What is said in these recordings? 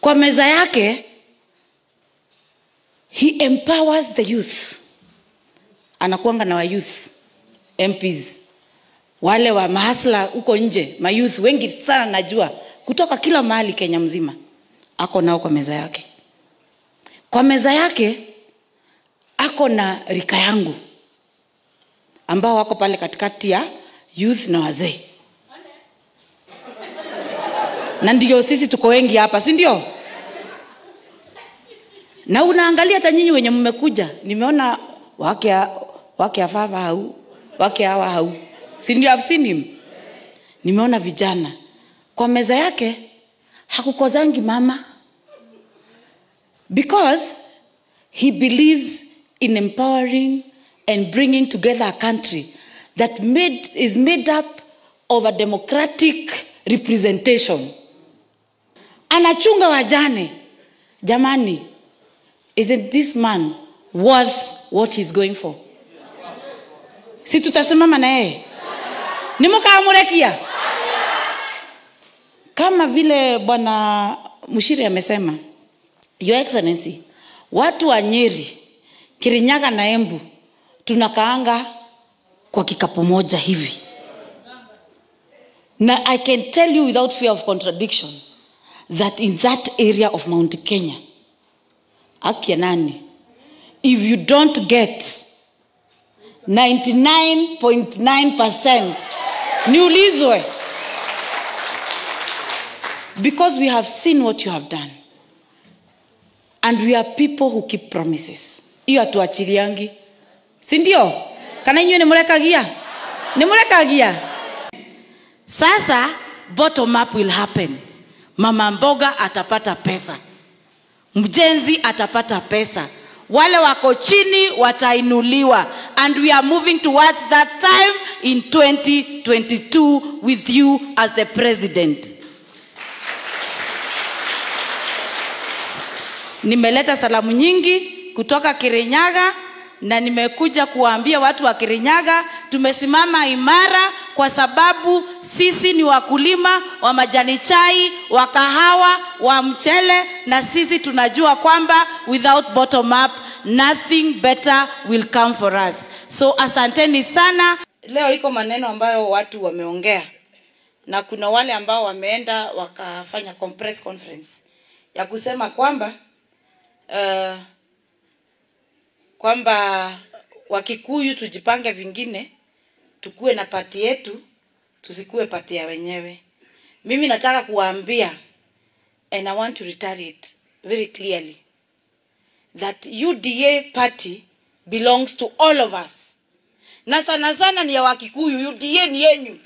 kwa meza yake he empowers the youth anakuanga na wa youth mps wale wa mahasla huko nje mayouth wengi sana najua kutoka kila mahali kenya mzima ako nao kwa meza yake kwa meza yake ako na rika yangu ambao wako pale katikati ya youth na wazee na ndio sisi tuko wengi hapa si ndio na unaangalia hata nyinyi wenye mmekuja nimeona wake wake afava hau wake hawa hau si ndio I've seen him nimeona vijana kwa meza yake hakukozangi mama because he believes in empowering and bringing together a country that made, is made up of a democratic representation anachunga wajane jamani isn't this man worth what he's going for si tutasimama na yeye nimukamurekia kama vile bwana mshiri amesema your excellency watu wa nyeri kirinyaga na embu tunakaanga kwa kikapu moja hivi na i can tell you without fear of contradiction that in that area of mount kenya akia nani if you don't get 99.9% niulizwe because we have seen what you have done and we are people who keep promises hiyo hatuachiliangi si ndio kana inywe nimurekagia nimurekagia sasa bottom up will happen mama mboga atapata pesa mjenzi atapata pesa wale wako chini watainuliwa and we are moving towards that time in 2022 with you as the president nimeleta salamu nyingi kutoka kirinyaga na nimekuja kuwaambia watu wa kirinyaga tumesimama imara kwa sababu sisi ni wakulima wa majani chai wa kahawa wa mchele na sisi tunajua kwamba without bottom up nothing better will come for us so asanteni sana leo iko maneno ambayo watu wameongea na kuna wale ambao wameenda wakafanya compress conference ya kusema kwamba uh, kwamba wakikuyu tujipange vingine tukuwe na pati yetu tusikuwe pati ya wenyewe mimi nataka kuwaambia and i want to retaliate very clearly that uda party belongs to all of us na sana sana ni ya wakikuyu uda ni yenyu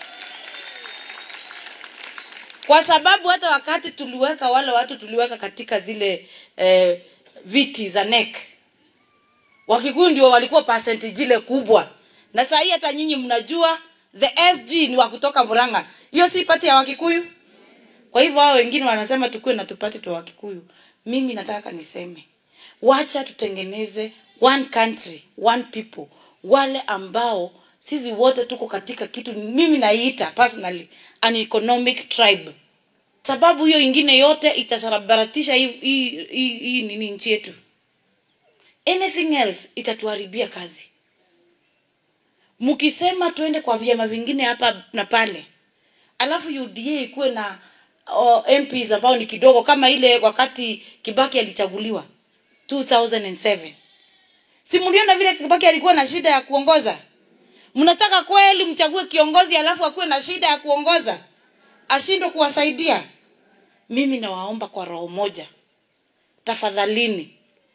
kwa sababu hata wakati tuliweka wale watu tuliweka katika zile eh, viti za nek wakikuyu ndio walikuwa percentage ile kubwa na saa hii hata nyinyi mnajua the sg ni wa kutoka muranga hiyo si pati ya wakikuyu kwa hivyo hao wengine wanasema tukuwe na tupati twa wakikuyu mimi nataka niseme wacha tutengeneze one country one people wale ambao sisi wote tuko katika kitu mimi naiita personally an economic tribe sababu hiyo ingine yote itasabaratisha hii hii- hii hii nini nchi yetu anything else itatuharibia kazi mkisema tuende kwa vyama vingine hapa na pale alafu uda ikuwe na uh, mps ambao ni kidogo kama ile wakati kibaki alichaguliwa 2007 si mliona vile kibaki alikuwa na shida ya kuongoza mnataka kweli mchague kiongozi alafu akuwe na shida ya kuongoza ashindwe kuwasaidia mimi nawaomba kwa roho moja tafadhalini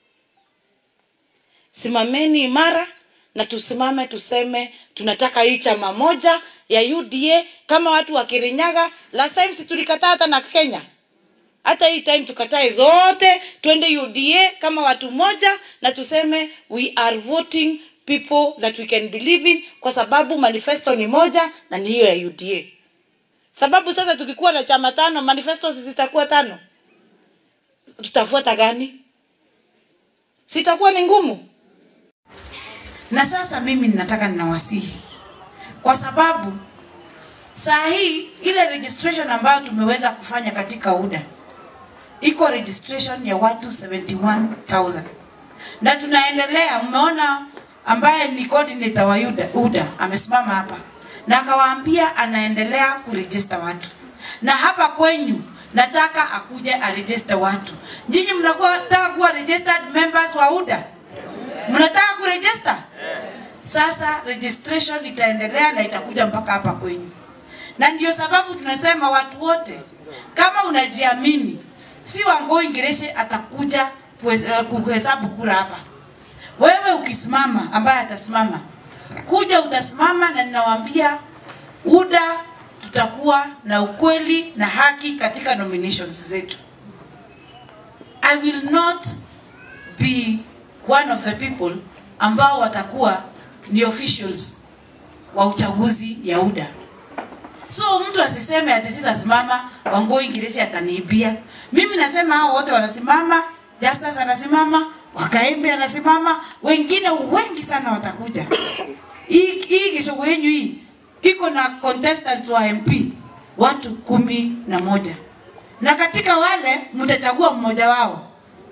simameni imara na tusimame tuseme tunataka hii chama moja ya uda kama watu wa kirinyaga last time si tulikataa hata na kenya hata hii time tukatae zote twende uda kama watu moja na tuseme we are voting people that we can believe in kwa sababu manifesto ni moja na ni hiyo ya uda sababu sasa tukikuwa na chama tano manifesto zitakuwa tano tutafuata gani sitakuwa ni ngumu na sasa mimi ninataka ninawasihi kwa sababu saa hii ile registration ambayo tumeweza kufanya katika UDA iko registration ya watu 71000 na tunaendelea. Mmeona ambaye ni coordinator wa UDA, UDA amesimama hapa na akawaambia anaendelea kurejista watu, na hapa kwenyu nataka akuje arejiste watu. Nyinyi mnakuwa nataka kuwa registered members wa UDA, mnataka kurejista sasa registration itaendelea na itakuja mpaka hapa kwenyu, na ndio sababu tunasema watu wote, kama unajiamini, si Wangui Ngireshe atakuja kuhe- eh, kuhesabu kura hapa. Wewe ukisimama, ambaye atasimama kuja, utasimama na ninawaambia UDA tutakuwa na ukweli na haki katika nominations zetu. I will not be one of the people ambao watakuwa ni officials wa uchaguzi ya UDA. So mtu asiseme ati sisi asimama Wangui Ngireshe ataniibia. Mimi nasema hao wote wanasimama, Justus anasimama, Wakaembe anasimama, wengine wengi sana watakuja. Hii hii kishogo yenyu hii iko na contestants wa MP watu kumi na moja na katika wale mtachagua mmoja wao,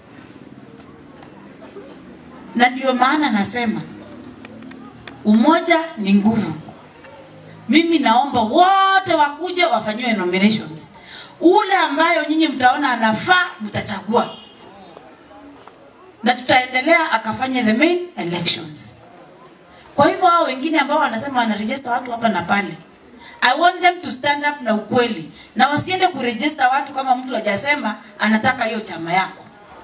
na ndio maana nasema umoja ni nguvu. Mimi naomba wote wakuje wafanyiwe nominations. Ule ambayo nyinyi mtaona anafaa mtachagua, na tutaendelea akafanya the main elections. Kwa hivyo hao wengine ambao wanasema wanaregister watu hapa na pale, I want them to stand up na ukweli, na wasiende kuregister watu kama mtu hajasema anataka hiyo chama yako.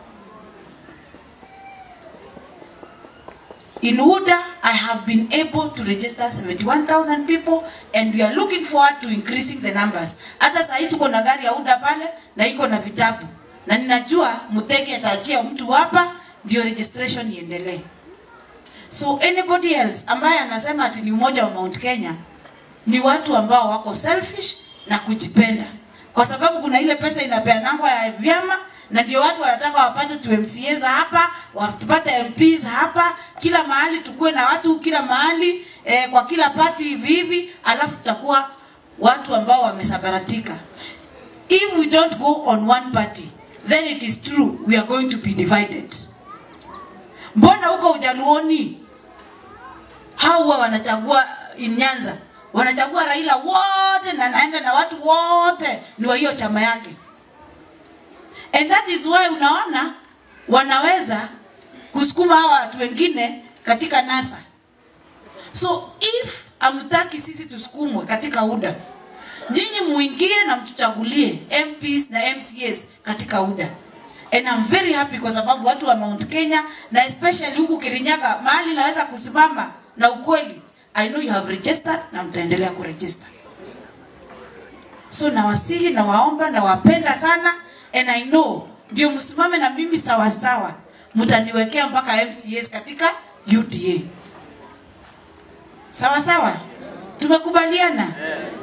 In UDA, I have been able to register 71,000 people and we are looking forward to increasing the numbers. Hata saa hii tuko na gari ya UDA pale na iko na vitabu, na ninajua Muteke ataachia mtu hapa ndio registration iendelee. So anybody else ambaye anasema ati ni umoja wa Mount Kenya ni watu ambao wako selfish na kujipenda, kwa sababu kuna ile pesa inapeanangwa ya vyama na ndio watu wanataka wapate tu MCA za hapa, wapate MPs hapa, kila mahali tukuwe na watu kila mahali eh, kwa kila party hivi hivi, alafu tutakuwa watu ambao wamesabaratika. If we don't go on one party, then it is true we are going to be divided. Mbona huko Ujaluoni hao huwa wanachagua in Nyanza, wanachagua Raila wote na naenda na watu wote ni wa hiyo chama yake, and that is why unaona wanaweza kusukuma hawa watu wengine katika NASA. So if amtaki sisi tusukumwe katika UDA, nyinyi muingie na mtuchagulie MPs na MCAs katika UDA. And I'm very happy kwa sababu watu wa Mount Kenya na especially huku Kirinyaga mahali naweza kusimama na ukweli. I know you have registered na mtaendelea kuregister. So nawasihi na waomba na wapenda sana and I know ndio msimame na mimi sawa sawa, mtaniwekea mpaka MCAs katika UDA. Sawa sawa, tumekubaliana.